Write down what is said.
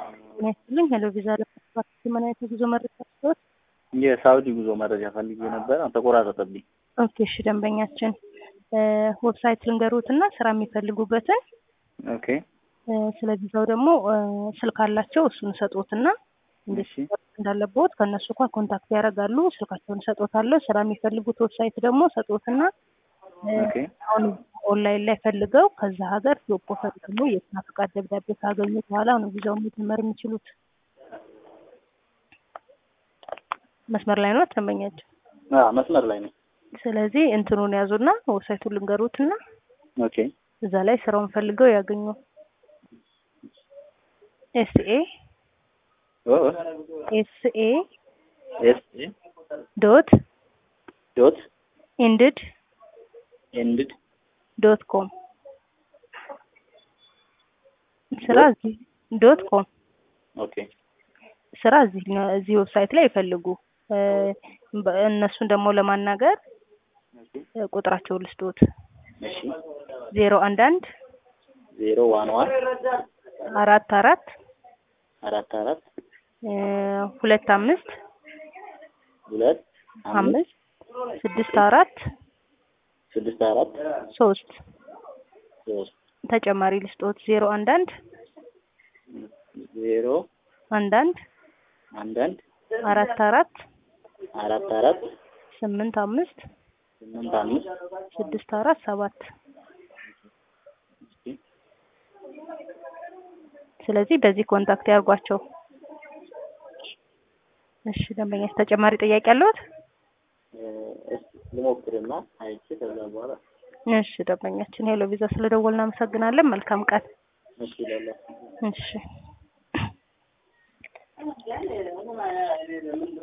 ጤና ይስጥልኝ። ሄሎ ቪዛ ለፓስፖርት ምን አይነት የጉዞ መረጃ ስቶት? የሳውዲ ጉዞ መረጃ ፈልጌ ነበር፣ ተቆራረጠብኝ። ኦኬ እሺ፣ ደንበኛችን ዌብሳይት ልንገሩት እና ስራ የሚፈልጉበትን ኦኬ ስለ ቪዛው ደግሞ ስልክ አላቸው እሱን ሰጦትና እንዴት እሺ እንዳለበት ከእነሱ ጋር ኮንታክት ያደርጋሉ። ስልካቸውን ሰጦታለሁ። ስራ የሚፈልጉት ዌብሳይት ደግሞ ሰጦትና ኦኬ አሁን ኦንላይን ላይ ፈልገው ከዛ ሀገር ጆብ ኦፈር ደግሞ የስራ ፈቃድ ደብዳቤ ካገኙ በኋላ ነው ቪዛውን መጀመር የሚችሉት። መስመር ላይ ነው ደንበኛቸው። አዎ መስመር ላይ ነኝ። ስለዚህ እንትኑን ያዙና ዌብሳይቱን ልንገሩትና ኦኬ እዛ ላይ ስራውን ፈልገው ያገኙ። ኤስኤ ኦ ኤስኤ ኤስ ኤ ዶት ዶት ኢንድድ ኤንድድ ዶት ኮም ስራ እዚህ ዶት ኮም ኦኬ ስራ እዚህ እዚህ ዌብሳይት ላይ ይፈልጉ። እ በ- እነሱን ደግሞ ለማናገር እ ቁጥራቸውን ልስጦት እሺ ዜሮ አንድ አንድ ዜሮ ዋን ዋን አራት አራት አራት አራት እ ሁለት አምስት ሁለት አምስት ስድስት አራት ስድስት አራት ሶስት ሶስት ተጨማሪ ልስጦት ዜሮ አንድ አንድ ዜሮ አንድ አንድ አንድ አንድ አራት አራት አራት አራት ስምንት አምስት ስምንት አምስት ስድስት አራት ሰባት እሺ ስለዚህ በዚህ ኮንታክት ያርጓቸው። እሺ ደንበኛ ተጨማሪ ጥያቄ አለዎት? እ እስኪ ልሞክርና አይቼ ከዛ በኋላ እሺ ደንበኛችን ሄሎ ቪዛ ስለደወልን እናመሰግናለን። መልካም ቀን። እሺ ላላ እሺ